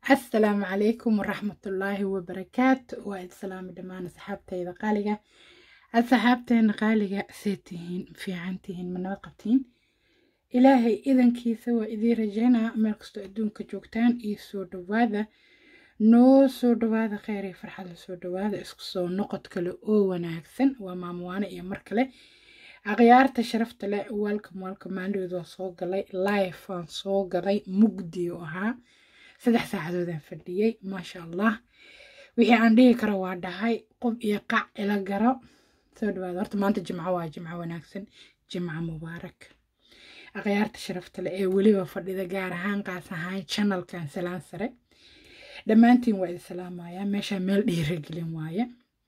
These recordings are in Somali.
asalaamu calaykum waraxmatullaahi wabarakaatu waa islaami dhammaan asxaabtayda qaaliga asxaabteena qaaliga see tihiin fiican tihiin ma nabad qabtiin ilaahay idankiisa waa idiin rajaynaa meel kastoo adduunka joogtaan iyo soo dhawaada noo soo dhawaada kheyr iyo farxadla soo dhawaada isku soo noqod kale oo wanaagsan waa maamuwaane iyo mar kale akhyaarta sharafta leh welcome welcome maalidooda waa soo galay live aan soo galay mugdi oo ahaa saddex saacadoodaan fadhiyey maasha allah wixii aan dhihi karo waa dhahay qof iyo qac ila garo soo dhawaada horta maanta jimco waa jimco wanaagsan jimco mubaarak akhyaarta sharafta leh ee weliba fadhida gaar ahaan qaas ahaan channelkan salaan sare dhammaantiin waa idin salaamayaa meeshaa meel dhiiragelin waaye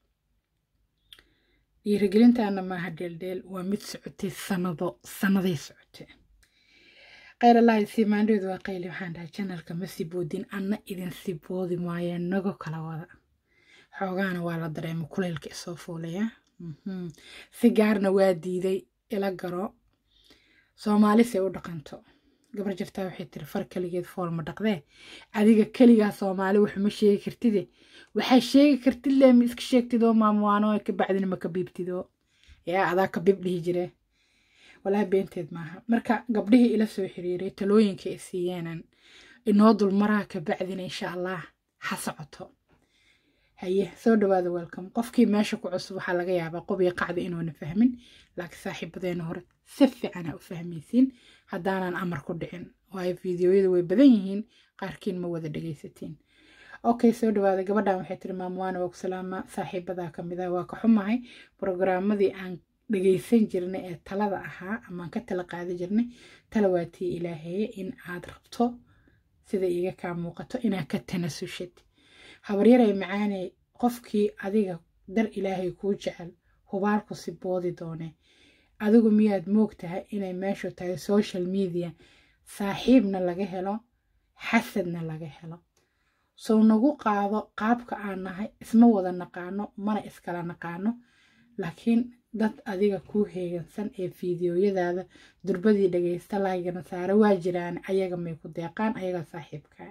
dhiiragelintaana maaha dheeldheel waa mid socotay sanado sanaday socotay kheyr allahi siimaandheedu waa qayli waxaan dhahay janalka ma siboodin anna idin siboodi maayo nago kala wada xoogaana waa la dareema kuleylka isoo fuulaya si gaarna waa diiday ila garo soomaalise u dhaqanto gabar jirtaa waxay tiri far keligeed fool ma dhaqdee adiga keligaa soomaali waxuma sheegi kartide waxaa sheegi kartid le ma iska sheegtidoo maamuwaano ka bacdina ma ka biibtidoo yaa adaa ka bib dhihi jire walaa beenteed maaha marka gabdhihii ila soo xiriiray talooyinka ay siiyeenan inoo dulmaraa ka bacdina insha allah ha socoto haye soo dhawaada welcome qofkii meesha ku cusub waxaa laga yaabaa qob iyo qacda inuuna fahmin laakiin saaxiibadeena hore si fiican ha u fahmaysiin haddaanan amar ku dhicin waayo fiidiyoyada way badan yihiin qaarkiin ma wada dhegaysatiin okay soo dhawaada gabadhan waxay tiri maamuwaana waa ku salaama saaxiibadaa ka mid ah waa ka xumahay brogaramadii aan dhagaysan jirnay ee talada ahaa amaan ka tala qaadi jirnay tala waatii ilaaheeye in aad rabto sida iiga kaa muuqato inaad ka tanasushid habaryaray macaaney qofkii adiga dar ilaahay kuu jecel hubaalku si boodi doone adigu miyaad moog tahay inay meeshu tahay social media saaxiibna laga helo xasadna laga helo sow nagu qaado qaabka aan nahay isma wada naqaano mana iskala naqaano laakiin dad adiga kuu heegansan ee fiidiyoyadaada durbadii dhagaysta laygana saare waa jiraan ayaga may ku deeqaan ayaga saaxiibkaa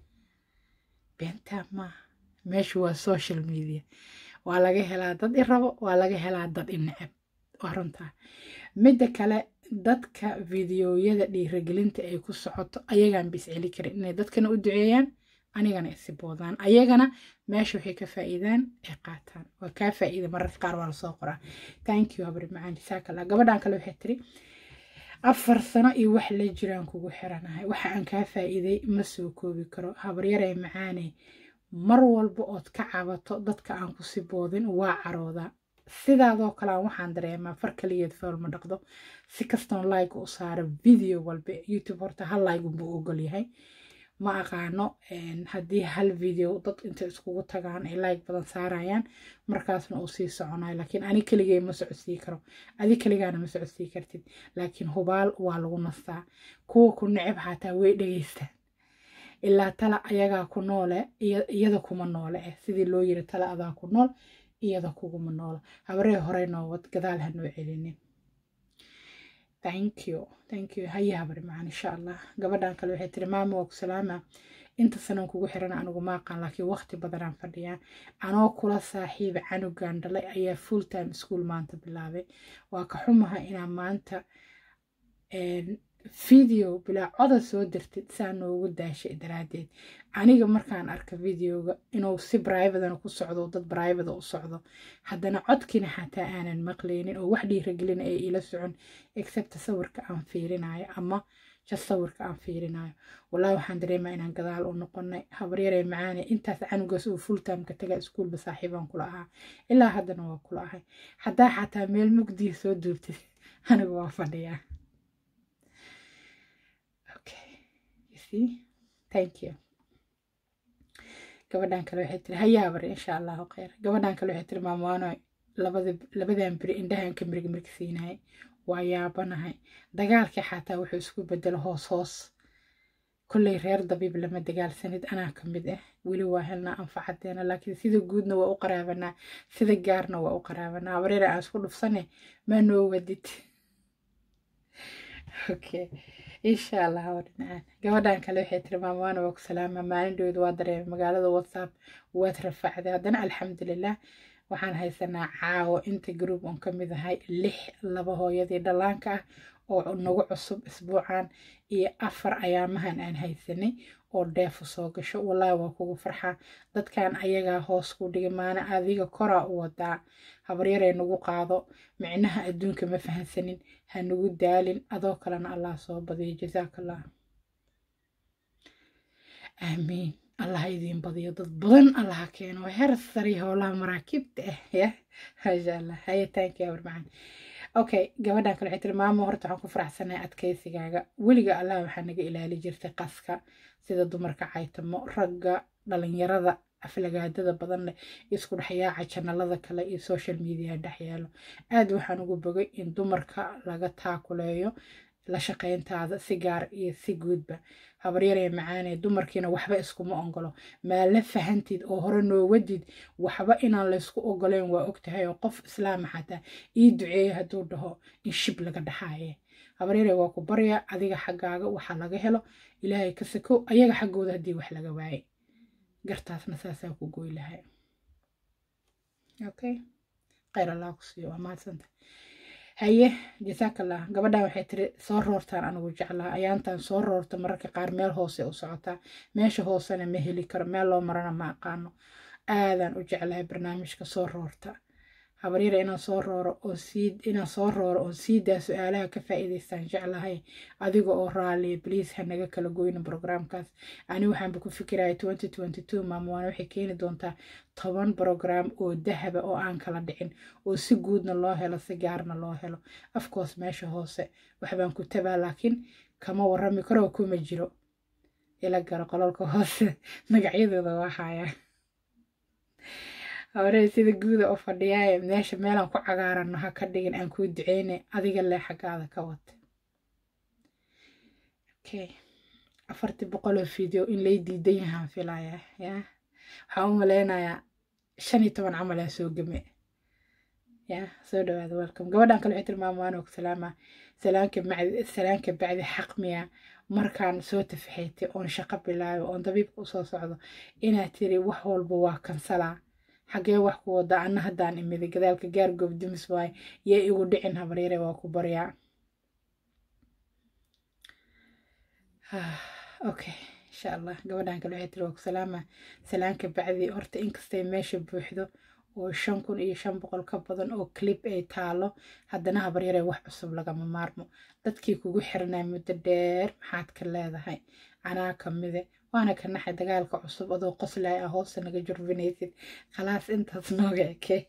beentaa maaha meeshu waa social media waa laga helaa dad i rabo waa laga helaa dad i necab waa runtaa midda kale dadka fiidiyoyada dhiiragelinta ay ku socoto ayagaan bis celi karin inay dadkana u duceeyaan anigana isi boodaan ayagana meesha waxay ka faa'iidaan ay qaataan waa kaa faa'iida mararka qaar waa lasoo qoraa thank you habri macaan jasaakalla gabadhan kale waxay tiri afar sano iyo wax la jiraan kugu xiranahay waxa aan kaa faa'iiday ma soo koobi karo habaryaray macaaney mar walba ood ka cabato dadka aan ku si boodin waa caroodaa sidaadoo kalean waxaan dareemaa far kaligeed fool ma dhaqdo si kastoon like u saaro video walba youtube horta hal like unbuu ogol yahay ma aqaano haddii hal video dad inta iskugu tagaan ay like badan saarayaan markaasna uu sii soconayo laakiin ani keligay ma socodsii karo adi keligaana ma socodsii kartid laakiin hubaal waa lagu nastaa kuwa ku necab xataa way dhegaystaan ilaa tala ayagaa ku noole iyada kuma noole eh sidii loo yiri tala adaa ku nool iyada kuguma noola habaree horey noowad gadaal ha noo celinin thank you thank you haye habari macaan insha allah gabadhan kale waxay tiri maama waa ku salaama inta sanan kugu xiran anigu ma aqaan laakiin waqti badanaan fadhiyaa anoo kula saaxiiba canugan dhalay ayaa full time school maanta bilaabay waa ka xumaha inaa maanta video bilaa coda soo dirtid saa noogu daashay daraaddeed aniga markaan arka videoga inuu si brivadana ku socdo dad brivada u socdo haddana codkiina xataa aanan maqlaynin oo wax dhiiragelina ay ila socon except sawirka aan fiirinayo ama just sawirka aan fiirinayo wallahi waxaan dareemaa inaan gadaal u noqonay habaryaree macaane intaas canugaas uu full timeka taga iskuulba saaxiibaan kula ahaa ilaa haddana waa kula ahay haddaa xataa meel mugdiya soo duubtid anigu waa fadhiyaa thank you gabadhan kale waxay tiri hayaa bari insha allahu kheyr gabadhan kale waxay tiri maamwaano labadan beri indhahan ka mirig mirig siinayay waa yaabanahay dagaalkii xataa wuxuu isku bedelo hoos hoos kolley reer dabiib lama dagaalsanid anaa ka mid ah weli waa helnaa anfacadeena laakiin sida guudna waa u qaraabanaa sida gaarna waa u qaraabanaa habareera aan isku dhufsane maa noo wadid okay insha allah waa dhinacaan gabadhan kale waxay tiri maamaana waa ku salaama maalindhooda waa dareemay magaalada whatsapp waad rafacday haddana alxamdulilah waxaan haysanaa caawo inta group on ka mid ahay lix laba hooyadii dhallaanka ah oo nagu cusub isbuucan iyo afar ayaamahan aan haysanay oo dheefu soo gasho wallaahi waa kugu farxaa dadkan ayagaa hoos ku dhigi maana adiga koraa u wadaa habaryaray nagu qaado micnaha adduunka ma fahansanin ha nagu daalin adoo kalena allah soo badiyo jasaakallah aamiin allah idiin badiyo dad badan allaha keeno heer sari howlaha maraakiibta ah ya maasha allah hayataanki abar macaan okay gabadhan kale waxay tiri maamo horta waxaan ku faraxsanahay adkaysigaaga weliga allah waxaa naga ilaali jirtay qaska sida dumarka caytamo ragga dhalinyarada aflagaadada badan leh isku dhexyaaca janalada kale iyo social media dhexyaalo aad waxaan ugu bogay in dumarka laga taakuleeyo la shaqayntaada si gaar iyo si guudba habaryaree macaanee dumarkiina waxba iskuma ongolo maa la fahantid oo hore noo wadid waxba inaan laysku ogoleen waa ogtahay oo qof islaama xataa ii duceeya hadduu dhaho in shib laga dhaxaaye habaryare waa ku barya adiga xaggaaga waxaa laga helo ilaahay ka sakow ayaga xaggooda haddii wax laga waaye gartaasna saasaa ku goy lahay okay khayr allah ku siiyo waa mahadsanta haye jasaakallah gabadhan waxay tiri soo roortaan anigu jeclaa ayaantan soo roorta mararka qaar meel hoose u socotaa meesha hoosena ma heli karo meel loo marana ma aqaano aadaan u jeclahay barnaamijka soo roorta habaryara inaan soo rooro oo sii inaan soo rooro oo sii daa su-aalaha ka faa'iidaystaan jeclahay adiga oo raaliya bliis ha naga kala goyna brograamkaas ani waxaanba ku fikiraya twenty twenty two maamowaana waxay keeni doontaa toban brogram oo dahaba oo aan kala dhicin oo si guudna loo helo si gaarna loo helo afkoos meesha hoose waxbaan ku tabaa laakiin kama warami karoo kuma jiro ila garo qololka hoose magacyadooda waa hayaa hore sida guuda u fadhiyaaye meesha meelaan ku cagaarano ha ka dhigin aan kuu duceyne adiga lee xaggaada ka wata okay afartii boqoloo video in lay diidan yahaan filayaa ya waxaan u maleynayaa shan iyo toban camal aa soo game ya soo dhawaada welcome gabadhan kale waxay tilmaama waan og salaama salaanka macdi salaanka bacdi xaq miya markaan soo tafaxeetay oon shaqo bilaayo oon dabiibka usoo socdo inaad tiri wax walba waa kansalaa xagee wax ku wada anna haddaan imiday gadaalka gaar goob dumis waaye yee igu dhicin habaryare waa ku baryaa okay insha allah gabadhan kale waxay tiri waa ku salaama salaanka bacdi horta inkastay meesha buuxdo oo shan kun iyo shan boqol ka badan oo clip ay taalo haddana habaryare wax cusub lagama maarmo dadkii kugu xirnaa muddo dheer maxaad ka leedahay anaa kamide waana ka naxay dagaalka cusub adoo qoslay ah hoosta naga jurfinaysid khalaas intaas nooga eke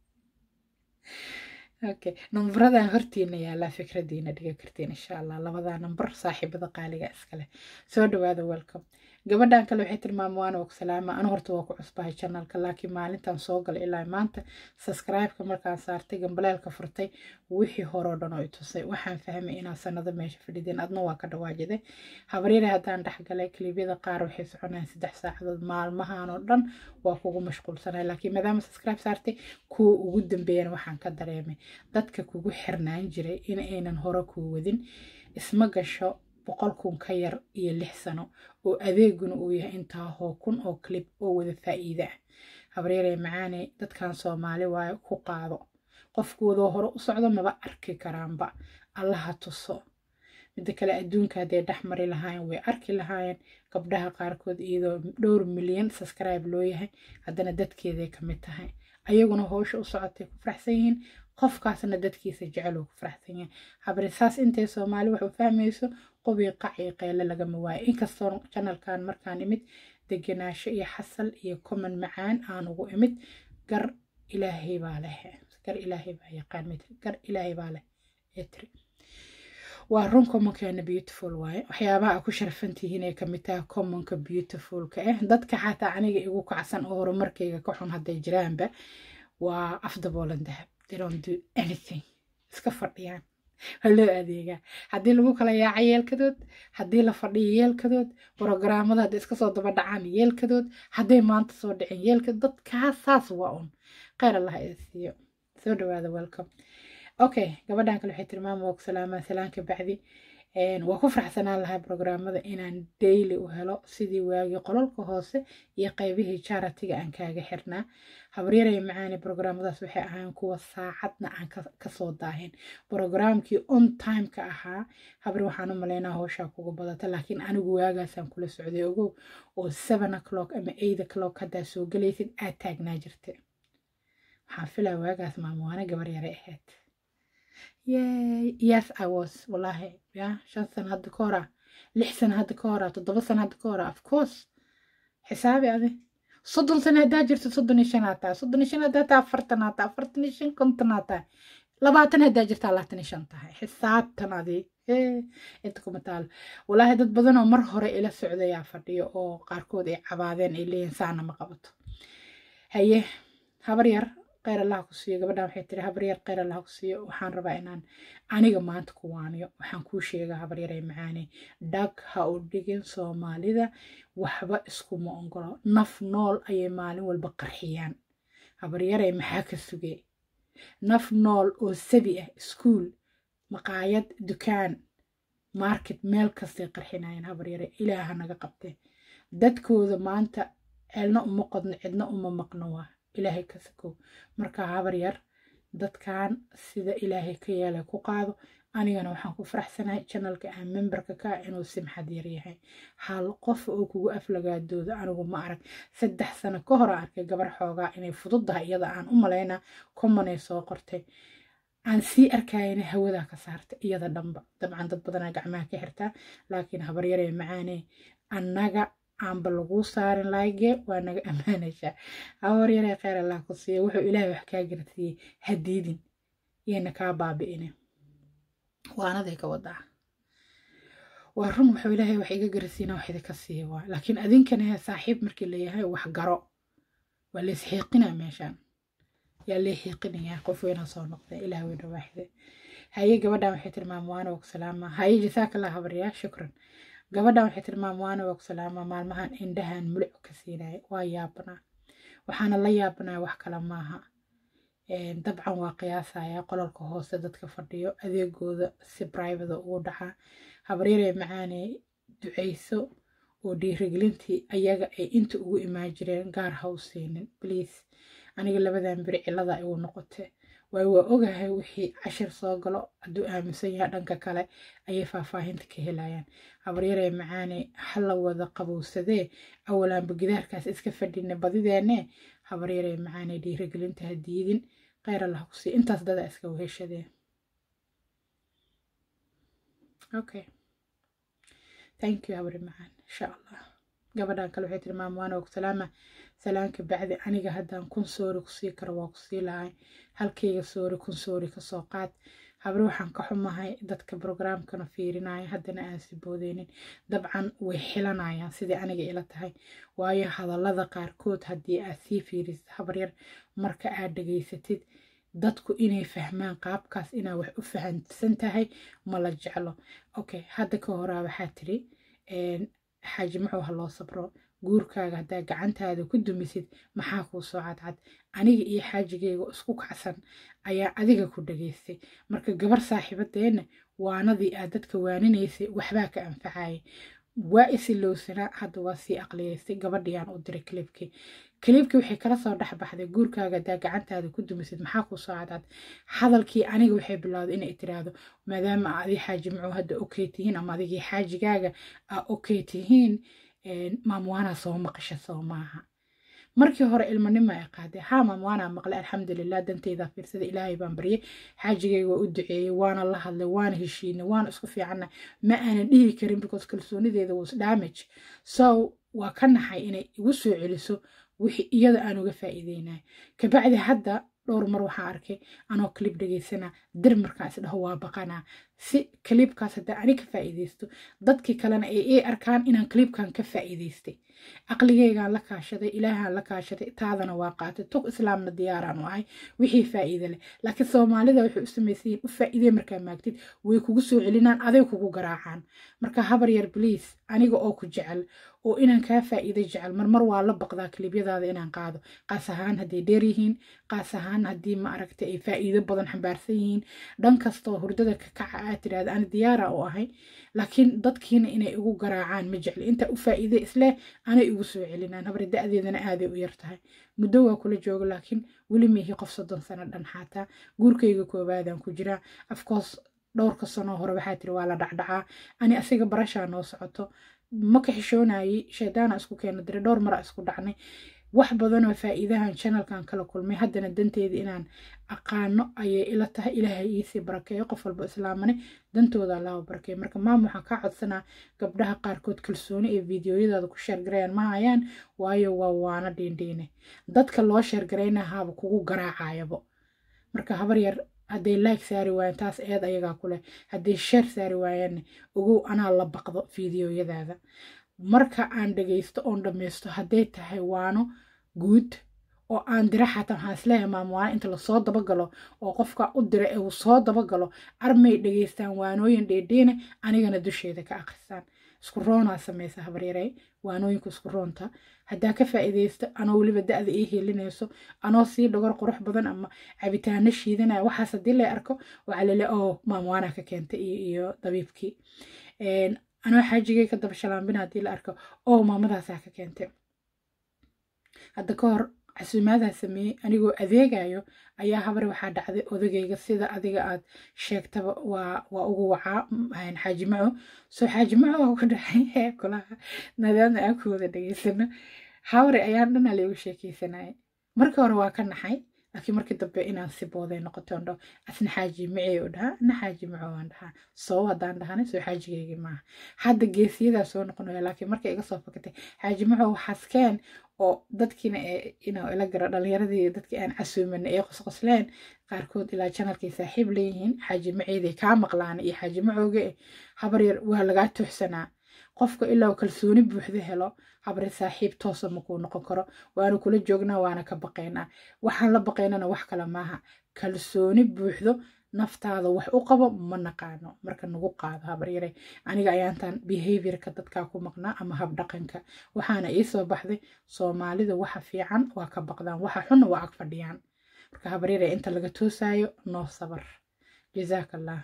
okay numbaradan hortiina yaalaa fikradiina dhiga kartiin insha allah labadaa number saaxiibada qaaliga iskale soo dhawaada welcome gabadhan kale waxay tilmaama waana og salaama anu horta waa ku cusbahay janalka laakiin maalintan soo galay ilaa maanta subscribe-ka markaan saartay gambaleelka furtay wixii horeo dhan oo i tusay waxaan fahmay inaa sanado meesha fadhideen adna waa ka dhawaajiday habaryare haddaan dhexgalay kilibyada qaar waxay soconayaan saddex saacadood maalmahan oo dhan waa kugu mashquulsanay laakiin maadaama subscribe saartay kuwa ugu dambeeyana waxaan ka dareemay dadka kugu xirnaan jiray in aynan hore kuu wadin isma gasho boqol kun ka yar iyo lix sano oo adeeguna uu yahay intaa hoo kun oo clib oo wada faa'iida ah habreeree macaane dadkan soomaali waayo ku qaado qofkoodoo hore u socdo maba arki karaanba allaha tuso midda kale adduunka hadday dhex mari lahaayeen way arki lahaayeen gabdhaha qaarkood iyadoo dhowr milyan subscribe loo yahay haddana dadkeeday ka mid tahay ayaguna howsha u socotay ku faraxsan yihiin qofkaasna dadkiisa jecel uu ku faraxsan yahay habri saas intay soomaali wax u fahmayso qobii qaci qeyle lagama waayo inkastoo janalkan markaan imid degenaansho iyo xasal iyo common macaan aan ugu imid gar ilaahay baa leh gar ilaahay baa yaqaan mid gar ilaahay baa leh ee tiri waa run commonkeena beautiful waaye waxyaabaha a ku sharfantihiin ay kamid tahay commonka beautifulka ah dadka xataa aniga igu kacsan oo horumarkayga ka xun hadday jiraanba waa afdaboolan dahab they don't do anything iska fadhiyaan waa loo adeegaa haddii lagu kala yaaca yeelkadood haddii la fadhiyo yeelkadood brogaraamada hadday iska soo daba dhacaan yeelkadood hadday maanta soo dhicin yeelkadood dadkaas saas waa un kheyr allah idin siiyo soo dhawaada welcome okay gabadhan kale waxay tilmaama waa ku salaamaa salaanka bacdi waa ku faraxsanaan lahay brograamada inaan daily u helo sidii waagii qololka hoose iyo qaybihii jaratiga aan kaaga xirnaa habaryaraya macaani brograamadaas waxay ahaan kuwa saacadna aan kasoo daahin brograamkii on timeka ahaa habri waxaan u malaynaa howshaa kugu badata laakiin anigu waagaasaan kula socday ogow oo seven o'clock ama eight o'clock haddaa soo gelaysid aad taagnaa jirta waxaan filaa waagaas maamuwaana gabar yare ahayd yay yes i was wallahi ya shan sano hadda ka hora lix sano hadda ka hora toddoba sano hadda ka hora of course xisaabi adi soddon sano haddaa jirto soddon iyo shan aa tahay soddon iyo shan haddaa tahay afartan aa tahay afartan iyo shan konton aa tahay labaatan haddaa jirtaa labaatan iyo shan tahay xisaabtan adi inta kuma taalo walaahi dad badan oo mar hore ila socdayaa fadhiyo oo qaarkood ay cabaadeen ay leeyihin saana ma qabato haye habar yar kheyr allah ku siiyo gabadhan waxay tiri habar yar kheyr allah ku siiyo waxaan rabaa inaan aniga maanta ku waaniyo waxaan kuu sheegaa habar yar ay macaane dhag ha u dhigin soomaalida waxba iskuma ongolo naf nool ayay maalin walba qarxiyaan habar yaray maxaa ka sugee naf nool oo sabi ah iskuul maqaayad dukaan market meel kastay qarxinayeen habar yare ilaaha naga qabte dadkooda maanta ceelna uma qodno cidna uma maqno waa ilaahay ka sakow marka habar yar dadkan sida ilaahay ka yeelay ku qaado anigana waxaan ku faraxsanahay janalka aan memberka ka inuu simxad yar yahay hal qof oo kugu aflagaadooda anigu ma arag saddex sano ka hor arkay gabar xoogaa inay fududdahay iyada aan u malaynaa commonay soo qortay aan sii arkayana hawadaa ka saarta iyada dhanba dabcan dad badanaa gacmaha ka xirtaa laakiin habaryaree macaanee annaga aanba laguu saarin laayge waa naga ammaanaysaa habaryaree kheyr allah ku siiya wuxuu ilaahay wax kaa garsiiyey hadiidin yayna kaa baabi'ine waanaday ka wadaa waa run wuxuu ilaahay wax iga garsiina wax idinka siiya waa laakiin adinkana saaxiib markii layahay wax garo waa lays xiiqinaa meeshaan yaa lee xiiqinayaa qof weyna soo noqday ilaah weyna waaxide haye gabadhan waxay tiri maamwaana waa ku salaama haye jasaakallah habaryaa shukran gabadhan waxay tiri maamwaana waa ku salaama maalmahan indhahan mulic ka siinaya waa yaabanaa waxaana la yaabanaa wax kale maaha dabcan waa qiyaasaya qololka hoose dadka fadhiyo adeegooda si brivada ugu dhacaa habaryaree macaanee duceyso oo dhiirigelintii ayaga ay inta ugu imaan jireen gaar ha u siinin bliase aniga labadan beri cilada igu noqote waayo waa ogahay wixii cashir soo galo hadduu aaminsan yahay dhanka kale ayay faahfaahinta ka helayaan habaryaree macaane hala wada qabowsadee awalaanba gidaarkaas iska fadhina badideene habaryaree macaane dhiirigelinta ha diidin kheyr allah ku sii intaas dada iska weheshadee okay thank you habari macaan insha allah gabadhan kale waxay tiri maamwaana og salaama salaanka bacdi aniga haddaan kun soori kusii karo waa kusii lahay halkayga soori kun soori kasoo qaad habri waxaan ka xumahay dadka brograamkana fiirinaya haddana aan si boodeynin dabcan way xilanayaan sidai aniga ila tahay waayo hadallada qaarkood haddii aad sii fiirisid habaryar marka aad dhegaysatid dadku inay fahmaan qaabkaas inaa wax u fahamsan tahay ma la jeclo okay hadda ka horaa waxaa tiri xaaji muxuu ha loo sabro guurkaaga haddaa gacantaada ku dumisid maxaa kuu soo cadcad aniga iyo xaajigayga isku kacsan ayaa adiga ku dhageystay marka gabar saaxiibadeenna waanadii aad dadka waaninaysay waxbaa ka anfacayay waa isilowsanaa hadda waa sii aqliyaystay gabadhiiyaan u diray kilibkii kilibkii waxay kala soo dhexbaxday guurkaaga haddaa gacantaada ku dumisid maxaa kuu soo cadcad hadalkii aniga waxay bilowday inay tiraahdo maadaama adi xaaji muxuu hadda okay tihiin ama adigii xaajigaaga aa okay tihiin maamwaanaa soo maqasha soo maaha markii hore ilmanimo ay qaadee haa maamwaanaa maqlay alxamdulilah danteydaa fiirsada ilaahay baan baryay xaajigayga waa u duceeyey waana la hadlay waana heshiinay waana isku fiicanna ma aanan dhihi karin because kalsoonideeda was damage so waa ka naxay inay igu soo celiso wixii iyada aan uga faa'iideynay kabacdi hadda dhowr mar waxaa arkay anoo kalib dhegeysanaa dir markaan isdhaho waa baqanaa si kalibkaas haddaa ani ka faa'iideysto dadkii kalena ay ii arkaan inaan kalibkan ka faa'iideystay caqligaygaan la kaashaday ilaahaan la kaashaday taadana waa qaatay tug islaamna diyaaraan u ahay wixii faa'iide leh laakiin soomaalida waxay u samaysayiin u faa'iidey markaa maagtid way kugu soo celinaan aday kugu garaacaan marka habar yar bliis aniga oo ku jecel oo inaan kaa faa'iido jecel marmar waa la baqdaa kalibyadaada inaan qaado qaas ahaan hadday dheer yihiin qaas ahaan haddii ma aragtay ay faa'iido badan xambaarsan yihiin dhan kastoo hurdada ka kaca aad tirahda ani diyaara u ahay laakiin dadkiina inay igu garaacaan ma jecli inta u faa'iide isleh anay igu soo celinaan habri da-deedana aaday u yar tahay muddo waa kula jooga laakiin weli miihi qof soddon sano dhan xaataa guurkayga koowaadaan ku jiraa afcourse dhowrka sanoo hore waxaa tiri waa la dhacdhacaa ani asiga barashaa noo socoto ma ka xishoonayay shaydaana isku keena diray dhowr mara isku dhacnay wax badanoo faa'iidahan channelkan kala kulmay haddana danteeda inaan aqaano ayay ila tahay ilaahay iisii barakeeyo qof walba islaamane dantooda allaha barakeeyo marka maam waxaan kaa codsanaa gabdhaha qaarkood kalsooni ee fiidiyoyadaada ku sheergarayaan ma hayaan waayo waa waana dhiindhiine dadka loo sheergaraynahaaba kugu garaacayabo marka habar yar hadday like saari waayaan taas eed ayagaa ku leh hadday sheer saari waayaanne ogow anaa la baqdo fiidiyoyadaada marka aan dhagaysto oon dhammaysto hadday tahay waano guud oo aan dira xataa waxaan isleeyahay maamwaano inta lasoo dabagalo oo qofka u dira ee uu soo dabagalo armay dhagaystaan waanooyin dheedheene anigana dusheeda ka akhristaan isku roonaa samaysa habaryarey waanooyinka isku roonta haddaa ka faa'iidaysta anoo weliba da-da ii helinayso anoo sii dhogor qurux badan ama cabitaano shiidanaya waxaas haddii la arko waxaa lele oo maamwaana ka keentay iyo dabiibkii anoo xaajigay ka daba shalaambina haddii la arko oo maamadaasaa ka keentay hadda ka hor casuumaadaa sameeyey anigoo adeegayo ayaa habar waxaa dhacday odagayga sida adiga aad sheegtaba waa waa ugu wacaa xaaji maco soo xaaji maco waa ku dhacay kulaha nadaamna aan ku wada dhageysano hawre ayaan dhanaa laygu sheekeysanayay markii hore waa ka naxay laakiin markii dambe inaan si booday noqotoon dhaho asna xaaji macey u dhahaa na xaaji maco waan dhahaa soo haddaan dhahana soo xaajigeygii maaha hadda geesiyadaa soo noqonaya laakiin markay iga soo fakatay xaaji maco waxaaskeen oo dadkiina inuu ila garo dhalinyaradii dadkii aan casuumanay ee qosqosleen qaarkood ilaa janalkay saaxiib leeyihiin xaaji maceyday kaa maqlaan iyo xaaji macooga habar yar waa lagaa tuuxsanaa qofka ilaa kalsooni buuxda helo habri saaxiib toosa makuu noqon karo waanu kula joognaa waana ka baqaynaa waxaan la baqaynana wax kale maaha kalsooni buuxdo naftaada wax u qabo ma naqaano marka nagu qaado habaryare aniga ayaantan behaviorka dadkaa ku maqnaa ama habdhaqanka waxaana iisoo baxday soomaalida waxa fiican waa ka baqdaan waxa xunna waa ag fadhiyaan marka habaryare inta laga toosaayo noo sabar jazaak allah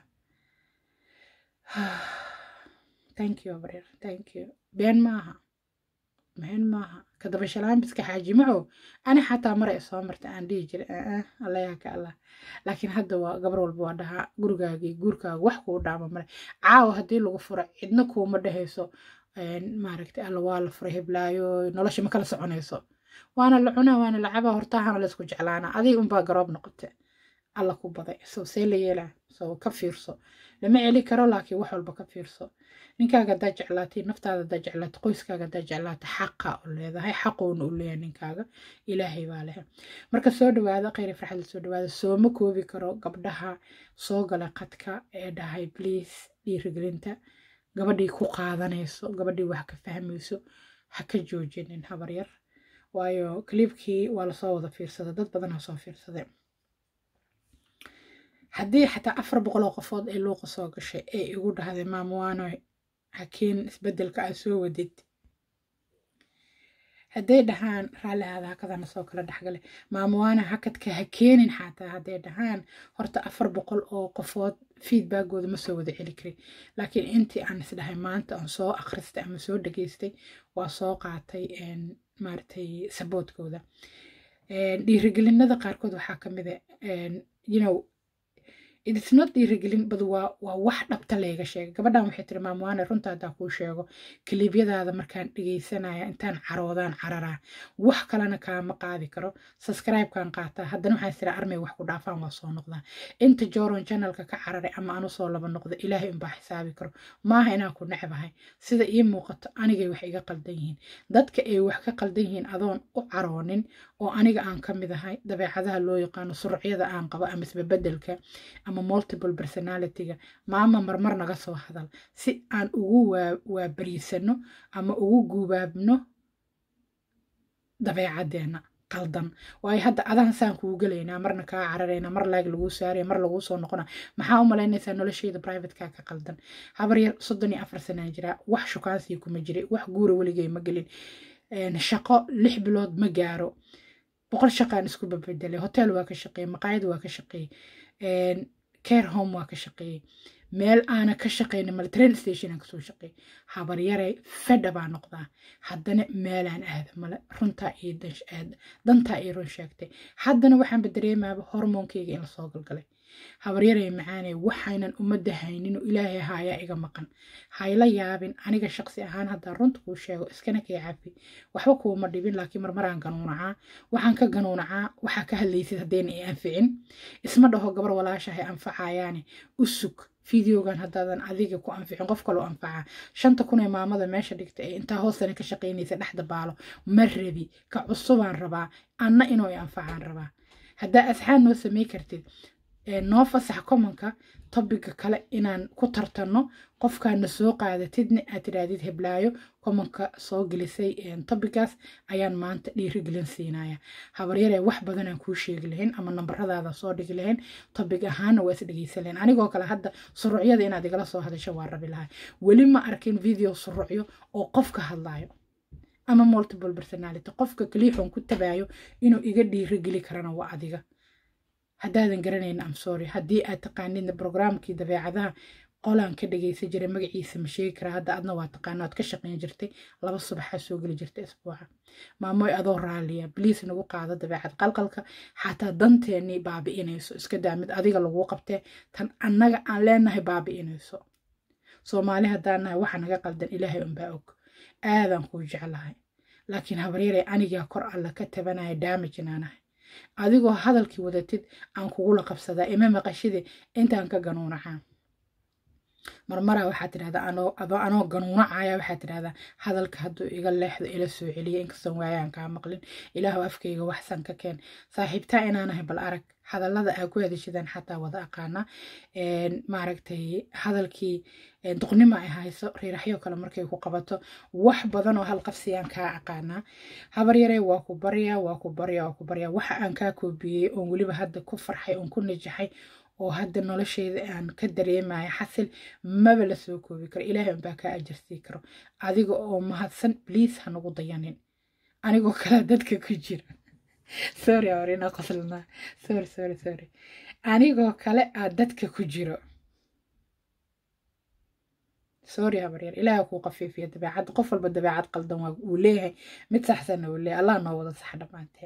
thank you habaryar thank you been maaha been maaha kadaba shalaambiska xaaji macow ani xataa mara soo marta aan dhihi jiray allayaa ka allah laakiin hadda waa gabar walba waa dhahaa gurigaagii guurkaaga wax kuu dhaama male caawa haddii lagu furo cidna kuuma dhehayso maaragtay alla waa la furay heblaayo nolosha ma kala soconayso waana la cunaa waana la cabaa hortaahana laysku jeclaanaa adiga unbaa garoob noqote alla ku baday so see la yeelaa so ka fiirso lama celi karo laakiin wax walba ka fiirso ninkaaga haddaa jeclaatay naftaada haddaa jeclaatay qoyskaaga haddaa jeclaatay xaqa u leedahay xaqoona u leeyahay ninkaaga ilaahay baa leh marka soo dhawaada khayri farxadda soo dhawaada sooma koobi karo gabdhaha soo gala qadka ee dhahay bliis dhiirigelinta gabadhii ku qaadanayso gabadhii wax ka fahmayso ha ka joojinin habaryar waayo kaliibkii waa lasoo wada fiirsaday dad badan ha soo fiirsaday haddii xataa afar boqol oo qofood ay luuqa soo gashay ee igu dhahday maamwaanoy hakeen isbedelka aad soo wadid hadday dhahaan raalli aada hakadana soo kala dhexgale maamwaana hakadka ha keenin xataa hadday dhahaan horta afar boqol oo qofood feedbackooda ma soo wada celi karin laakiin intii aan isdhahay maanta aan soo akhristay ama soo dhageystay waa soo qaatay maaragtay saboodkooda dhiirigelinada qaarkood waxaa ka mid a you know it's not dhiirigelin bad waa waa wax dhabta layga sheegay gabadhan waxay tiri maamwaane runta haddaa kuu sheego kaliibyadaada markaan dhegaysanaya intaan caroodaan cararaa wax kalena kaama qaadi karo subscribe-kan qaataa haddana waxaan tiri armay wax ku dhaafaan waa soo noqdaa inta joron channelka ka cararay ama anu soo laba noqda ilaahay unbaa xisaabi karo maaha inaan ku necbahay sida ii muuqato anigay wax iga qaldan yihiin dadka ay wax ka qaldan yihiin adoon u caroonin oo aniga aan ka mid ahay dabeecadaha loo yaqaano surucyada aan qabo ama isbebedelka ama multiple personalityga maama marmar naga soo hadal si aan ugu waabariisano ama ugu guubaabno dabeecadeenna qaldan waayo hadda adan saan kuu gelaynaa marna kaa cararaynaa mar laag laguu saaraya mar laguu soo noqona maxaa u malaynaysaa nolosheyda privateka ka qaldan habar yar soddon iyo afar sanaan jiraa wax shukaansii kuma jiray wax guura weligay ma gelin shaqo lix bilood ma gaaro boqol shaqaan isku babedelay hotel waa ka shaqeeyey maqaayad waa ka shaqeeyey care home waa ka shaqeeyey meel aana ka shaqaynin male train stationan kasoo shaqeey habaryaray fedha baa noqdaa haddana meelaan aada male runtaa iyo dantaa iyo run sheegtay haddana waxaanba dareemaaba hormoonkeyga in lasoo galgalay habaryaray macaaney waxaynan ummadda haynin oo ilaahay haayaa iga maqan hayla yaabin aniga shaqsi ahaan haddaa runta kuu sheego iskana kay cafi waxba kuuma dhibin laakiin marmaraan ganuunacaa waxaan ka ganuunacaa waxaa ka hadlaysid haddayna i anficin isma dhaho gabar walaashahay anfacayaane u sug fideogan haddaadan adiga ku anficin qof kaloo anfaca shanta kun ee maamada meesha dhigta ee intaa hoostana ka shaqaynaysa dhexda baalo ma rabi ka cusubaan rabaa anna inuu i anfacaan rabaa haddaa asxaan noo samey kartid noo fasax commonka tobiga kale inaan ku tartanno qofkaana soo qaadatidna aad tidhaahdid heblaayo commonka soo gelisay tobigaas ayaan maanta dhiirigelin siinaya habaryaree wax badanaan kuu sheegi lahayn ama nambaradaada soo dhigi lahayn tobig ahaana waa is dhegeysan lahayn anigoo kale hadda suruucyada inaad igala soo hadasho waa rabi lahay weli ma arkin video suruucyo oo qofka hadlaayo ama multiple personality qofka kaliixoon ku tabaayo inuu iga dhiirigeli karana waa adiga haddaadan garanayn am sorry haddii aad taqaanidna brograamkii dabeecadaha qolaan ka dhagaysan jiray magaciisa ma sheegi karaa hadda adna waa taqaana aad ka shaqayn jirtay laba subaxaa soo geli jirtay isbuuca maamoy adoo raaliya bliis nagu qaado dabeecad qalqalka xataa danteennii baabi'inayso iska daa mid adiga laguu qabtee tan annaga aan leenahay baabi'inayso soomaali haddaan nahay waxa naga qaldan ilaahay unbaa og aadaan kuu jeclahay laakiin habaryarey anigaa kor alla ka tabanaya daamaj inaanahay adigoo hadalkii wadatid aan kugula qabsadaa ima maqashide intaan ka ganuunacaa marmaraa waxaa tidhahdaa adoo anoo ganuunacaya waxaa tidhahdaa hadalka hadduu iga leexdo ila soo celiya inkastoon waayaan kaa maqlin ilaahu afkayga waxsan ka keen saaxiibtaa inaanahay bal arag hadallada aa ku hadashadaan xataa wada aqaana maaragtay hadalkii duqnimo ay hayso riiraxyo kale markay ku qabato wax badan oo halqabsiyaan kaa aqaanaa habar yaree waa ku baryaa waa ku baryaa waa ku baryaa waxa aan kaa koobiyey oon weliba hadda ku farxay oon ku najaxay oo hadda nolosheyda aan ka dareemaya xasil maba la soo koobi karo ilaahay unbaa kaa ajarsii karo adiga oo mahadsan bliis ha nagu dayanin anigoo kale dadka ku jira sorry awrina qoslana sorry sorry sorry anigoo kale aa dadka ku jiro sorry habaryar ilaaha kuu qafiifiya dabeecad qof walba dabeecad qaldan waa uu leeyahay mid saxsanna uu leeyahay allah noo wada sax dhammaanteen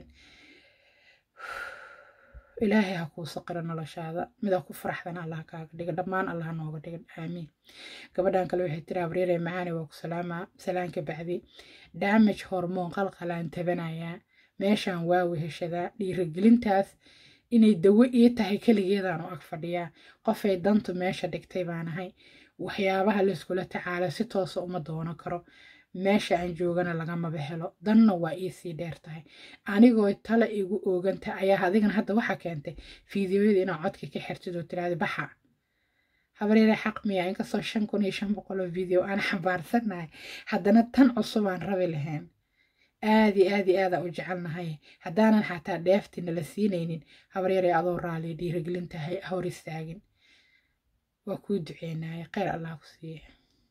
ilaahay ha kuu saqiro noloshaada midaa ku faraxdana allah kaaga dhiga dhammaan allah nooga dhiga aamiin gabadhan kale waxay tiri habaryaree macaani waa ku salaamaa salaanka bacdi damage hormoon qalqalaan tabanayaa meeshaan waa weheshadaa dhiirigelintaas inay dawo ii tahay keligeedaan u ag fadhiyaa qofay dantu meesha dhigtay baanahay waxyaabaha layskula tacaala si toosa uma doono karo meesha aan joogana lagamaba helo danna waa iisii dheer tahay anigoo tale igu ooganta ayaa adigana hadda waxaa keentay fiidiyoyada inaa codka ka xirtid oo tiraada baxa habaryare xaq miya inkastoo shan kun iyo shan boqol oo video aan xambaarsanahay haddana tan cusubaan rabi lahayn aadi aadi aadaa u jecelnahay haddaanan xataa dheefti nala siinaynin habaryare adoo raaliya dhiirigelintahay hor istaagin waa kuu duceynaya kheyr allah ku siiye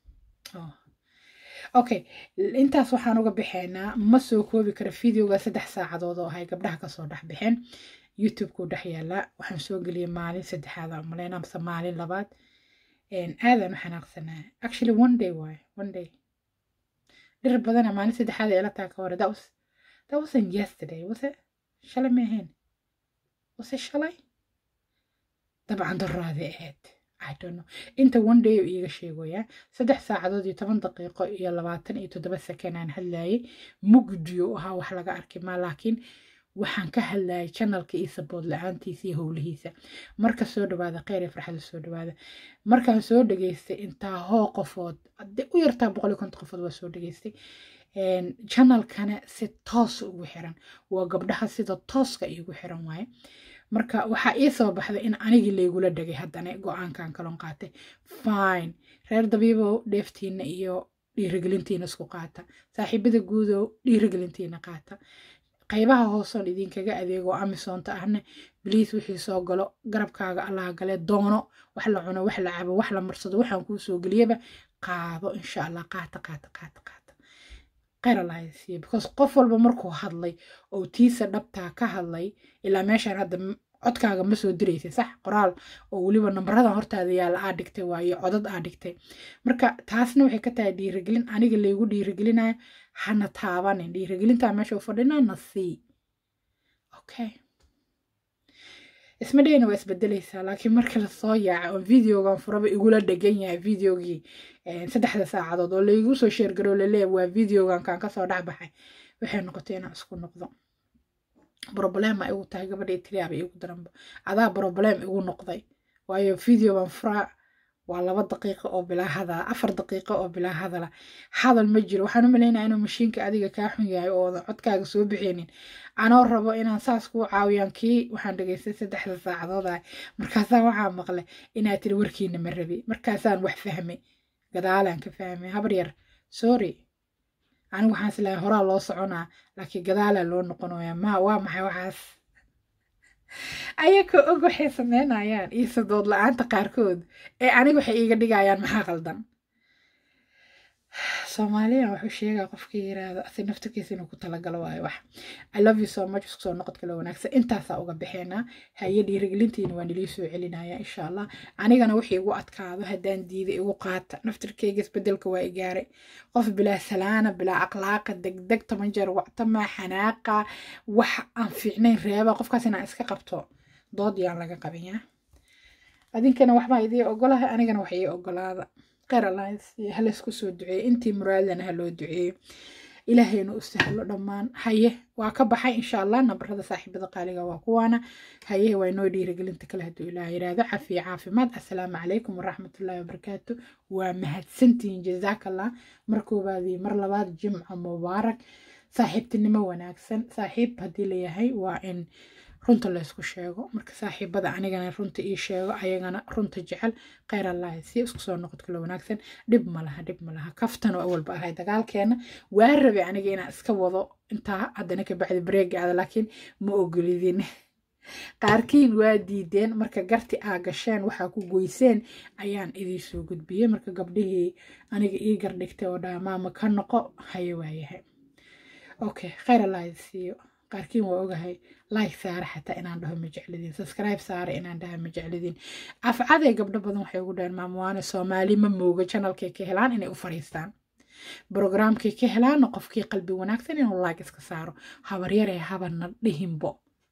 okay intaas waxaan uga bixaynaa ma soo koobi kara videoga saddex saacadood oo ahay gabdhaha kasoo dhex bixeen youtube-ku dhex yaala waxaan soo geliyay maalin saddexaad aan maleyna mise maalin labaad aadaan u xanaaqsanaa actually one day waaye one day dhir badana maalin saddexaad ee la taa ka hore that was that wasn't yesterday was it shalay ma ahayn was it shalay dabcan darraadii ahayd I don't know inta one day iiga sheegoyaa saddex saacadood iyo toban daqiiqo iyo labaatan iyo toddoba sakan aan hadlayay mugdiyo ahaa wax laga arki maa laakiin waxaan ka hadlayay channelka iyo sabood la-aantiisa iyo howlihiisa marka soo dhawaada kheyr iyo farxada soo dhawaada markaan soo dhageystay intaa hoo qofood de u yartaa boqol iyo konton qofood waa soo dhageystay channelkana si toos ugu xiran waa gabdhaha sida tooska iigu xiran waaye marka waxaa ii soo baxday in anigii laygula dhagay haddana go-aankan kalon qaatay fine reer dabiibow dheeftiina iyo dhiirigelintiina isku qaata saaxiibada guudow dhiirigelintiina qaata qaybaha hoosoon idinkaga adeego amisoonta ahna bliis wixii soo galo garabkaaga allaha gale doono wax la cuno wax la cabo wax la marsado waxaan kuu soo geliyaba qaado insha allah qaata qaata qaata qaata kheyr allah siiye because qof walba markuu hadlay oo tiisa dhabtaa ka hadlay ilaa meeshaan hadda codkaaga ma soo diraysa sax qoraal oo weliba nambaradan hortaada yaala aa dhigtay waayo codad aa dhigtay marka taasna waxay ka tahay dhiirigelin aniga laygu dhiirigelinayo hana taabanin dhiirigelintaa meesha u fadhinaa na sii okay isma dhayna waa isbedelaysaa laakiin marka lasoo yaaca oo videogan furaba igula dhegan yahay videogii saddexda saacadood oo laygu soo sheergaroo laleeya waa videogan kaan kasoo dhexbaxay waxay noqotay inaan isku noqdo broblema igu tahay gabadhii tiriyaaba igu daranba adaa broblem igu noqday waayo videoban furaa waa laba daqiiqo oo bilaa hadala afar daqiiqo oo bilaa hadala hadal ma jiro waxaan u malaynaya inuu mashiinka adiga kaa xun yahay oodan codkaaga soo bixinin anoo rabo inaan saas kuu caawiyaan kii waxaan dhegaystay saddexda saacadood ah markaasaan waxaa maqlay inaad tiri warkiina ma rabi markaasaan wax fahmay gadaalaan ka fahmay habar yar sorry anigu waxaan islahay horaa loo soconaa laakiin gadaalaa loo noqonaya ma waa maxay waxaas ayaka og waxay sameynayaan iyo sadood la-aanta qaarkood ee aniga waxay iiga dhigayaan maxaa qaldan soomaaliya wuxuu sheegaa qofkii yiraahdo asi naftarkiisa inuu ku talagalo waayo wax i love you so much isku soo noqod kale wanaagsan intaasaa uga bixeenaa haye dhiirigelintiina waa nilii soo celinaya insha allah anigana wixii igu adkaado haddaan diida igu qaata naftarkeyga isbedelka waa igaaray qof bilaa salaana bilaa akhlaaqa degdeg toban jeer wactama xanaaqa wax aan fiicnayn reeba qofkaas inaan iska qabto dood yaan laga qabiyaa adinkana waxbaa idii ogolahay anigana wax ii ogolaada kheyr alliance halaysku soo duceeyo intii muraadana ha loo duceeyo ilaahayna u sahlo dhammaan haye waa ka baxay insha allah nabarada saaxiibada qaaliga waa kuwaana haye waa inoo dhiirigelinta kale hadduu ilaah yiraahdo cafiya caafimaad assalaamu calaykum waraxmatullaahi wabarakaatu waa mahadsantihiin jazaakallah mar koobaadii mar labaad jimco mubaarak saaxiibtinimo wanaagsan saaxiib haddii layahay waa in runta laysku sheego marka saaxiibada anigana runta ii sheego ayagana runta jecel kheyr allahi si isku soo noqod kalo wanaagsan dhib malaha dhib malaha kaftan oo awalba ahay dagaalkeena waa rabay aniga inaan iska wado intaa haddana ka bacdi bareega ada laakiin ma ogolidin qaarkiin waa diideen marka garti aa gasheen waxaa ku goyseen ayaan idii soo gudbiyey marka gabdhihii aniga ii gardhigtay oo dhaha maama ka noqo haye waayahay okay kheyr allahi siiyo qaarkiin waa ogahay like saare xataa inaan dhaho ma jeclidin subscribe saare inaan dhaha ma jeclidin afcaday gabdho badan waxay ugu dhaheen maamwaane soomaali ma mooga channelkay ka helaan inay u fariistaan brogramkay ka helaana qofkii qalbi wanaagsan inuu like iska saaro habaryaree habarna dhihinbo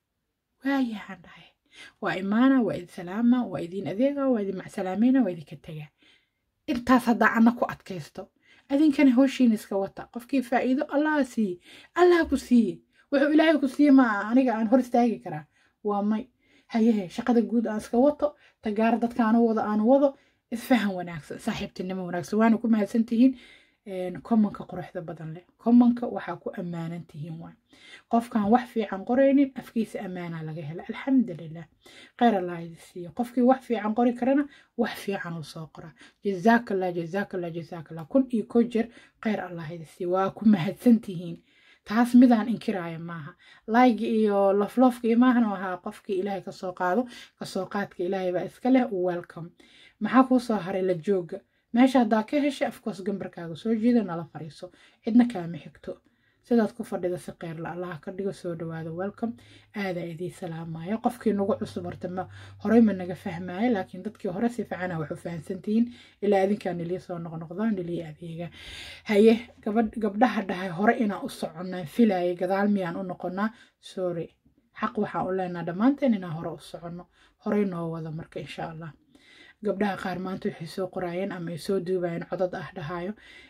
waayahaan dhahay waa imaana waa idin salaama waa idin adeega waa idin macsalaamayna waa idinka tagaa intaas haddaa anna ku adkaysto adinkana howshiina iska wata qofkii faa'iido allah siiye allah ku siiye wuxuu ilaahay ku siiye ma aniga aan hor istaagi karaa waa may hayehe shaqada guud aan iska wato tagaar dadka aanu wado aanu wado isfahan wanaagsan saaxiibtinimo wanaagsan waana ku mahadsantihiin commonka quruxda badan leh commonka waxaa ku ammaanan tihiin waay qofkaan wax fiican qoraynin afkiisa ammaanaa laga hela alxamdulilah kheyr allah idi siiyo qofkii wax fiican qori karana wax fiican uu soo qoraa jazaakallah jazaakallah jazaakallah kun iyo ko jeer kheyr allah idi siiyo waa ku mahadsantihiin taas midaan inkiraayo maaha laygi iyo loflofka iyo maahan ahaa qofkii ilaahay kasoo qaado kasoo qaadka ilaahay baa iska leh welcome maxaa kuu soo haray la jooga meesha haddaa ka heshay afkoos gambarkaaga soo jeeda nala fariiso cidna kaama xigto sidaad ku fadhida si qeyrla allah ka dhigo soo dhawaada welcome aadaa idii salaamaya qofkii nagu cusub horta ma horey ma naga fahmaayo laakiin dadkii hore si fiicana wax u fahamsantihiin ilaa adinkaa nilii soo noqnoqdaa nilii adeega haye gabdhaha dhahay hore inaan u soconnaan filaayay gadaal miyaan u noqonnaa sorry xaq waxaan u leenaha dhammaanteen inaan hore u soconno horey noo wada marka insha allah gabdhaha qaar maanta waxay soo qoraayeen ama ay soo duubayeen codad ah dhahayo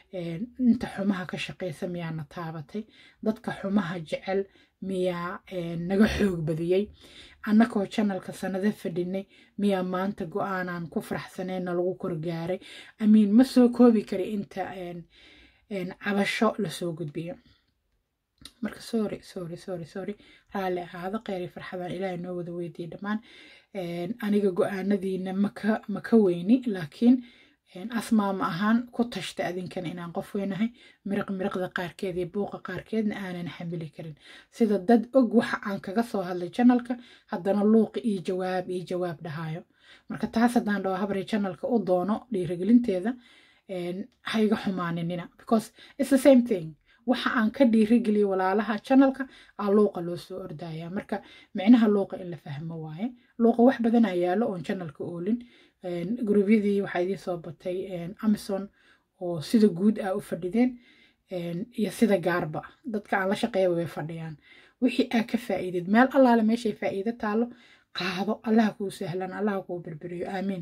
inta xumaha ka shaqaysa miyaana taabatay dadka xumaha jecel miyaa naga xoog badiyey annakoo janalka sanado fadhinay miyaa maanta go-aanaan ku faraxsanayna lagu korgaaray amiin ma soo koobi kari inta cabasho lasoo gudbiyo marka sorry sorry sorry sorry raalli ahaado kheyri farxadaan ilaahay noo wada weydiiyey dhammaan aniga go-aanadiina maka maka weyni laakiin asmaama ahaan ku tashta adinkan inaan qof weynahay miriq miriqda qaarkeed iyo buuqa qaarkeedna aanan xamili karin sida dad og waxa aan kaga soo hadlay janalka haddana luuqi iyo jawaab iyo jawaab dhahayo marka taas haddaan dhaho habray janalka u doono dhiirigelinteeda ha iga xumaaninina because it's the same thing waxa aan ka dhiirigeliyo walaalaha channelka aa luuqa loo soo ordaya marka micnaha luuqa in la fahmo waaye luuqa wax badan aa yaalo oon channelka oolin gruubyadii waxaa idiin soo batay amazon oo sida guud ah u fadhideen iyo sida gaarba dadka aan la shaqeeyaba way fadhiyaan wixii aa ka faa'iidid meel allaale meeshay faa'iido taalo qaado allaha kuu sahlan allaha kuu berberiyo aamiin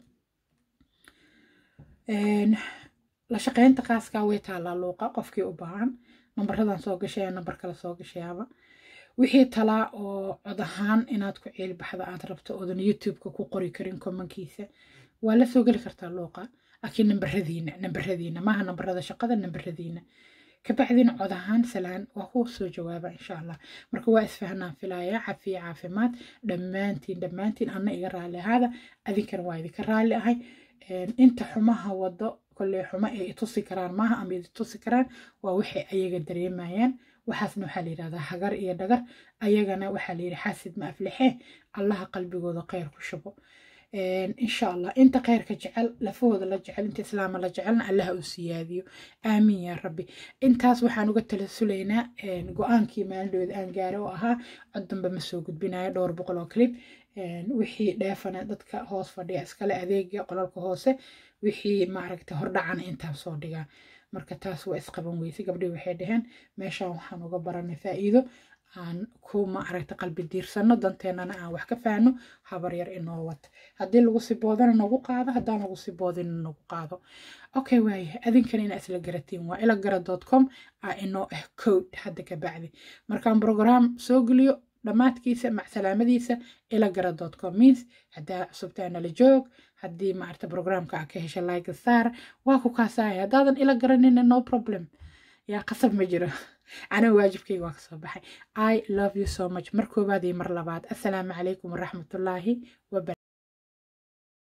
la shaqeynta qaaskaa way taallaa luuqa qofkii u baahan nambaradan soo gashaya nambar kale soo gashayaaba wixii talaa oo cod ahaan inaad ku ciilbaxda aad rabto oodan youtube-ka ku qori karin komankiisa waa la soo geli kartaa luuqa laakiin nambaradiina nambaradiina maaha nambarada shaqada nambaradiina kabacdina cod ahaan salaan waa ku soo jawaaba insha allah marka waa isfahnaan filaya cafiya caafimaad dhammaantiin dhammaantiin anna iga raalli ahaada adinkana waa idinka raalli ahay inta xumaha wado kolley xumo ay itusi karaan maaha ama iditusi karaan waa waxay ayaga dareemayaan waxaasna waxaa la yidhahdaa hagar iyo dhagar ayagana waxaa la yidhi xaasid ma aflixee allaha qalbigooda kheyr ku shubo insha allah inta kheyrka jecel lafahooda la jecel inta islaama la jecelna allaha u siyaadiyo aamiin yaa rabbi intaas waxaan uga talasulaynaa go-aankii maalindhooda aan gaara oo ahaa cod dambe ma soo gudbinayo dhowr boqol oo clip wixii dheefana dadka hoos fadhiya iskale adeega qolalka hoose wixii maaragta hordhacana intaa soo dhigaa marka taas waa isqaban weyse gabdhii waxay dhaheen meeshaan waxaan uga baranay faa'iido aan ku maaragta qalbi diirsano danteennana aan wax ka faano habar yar inoo wata haddii lagu siboodana nagu qaado haddaan lagu siboodina nagu qaado okay waaye adinkana inaa isla garatiin waa ilagara dot com aa inoo ah code hadda ka bacdi markaan program soo geliyo dhammaadkiisa macsalaamadiisa ilagara dot com means haddaa cusubtaa nala joog haddii maarta programka aa ka hesha like saar waa ku kaasaaya haddaadan ila garanina no problem yaa qasab ma jiro aniga waajibkayga waa kasoo baxay i love you so much mar koowaad iyo mar labaad assalaamu calaykum waraxmatullaahi waba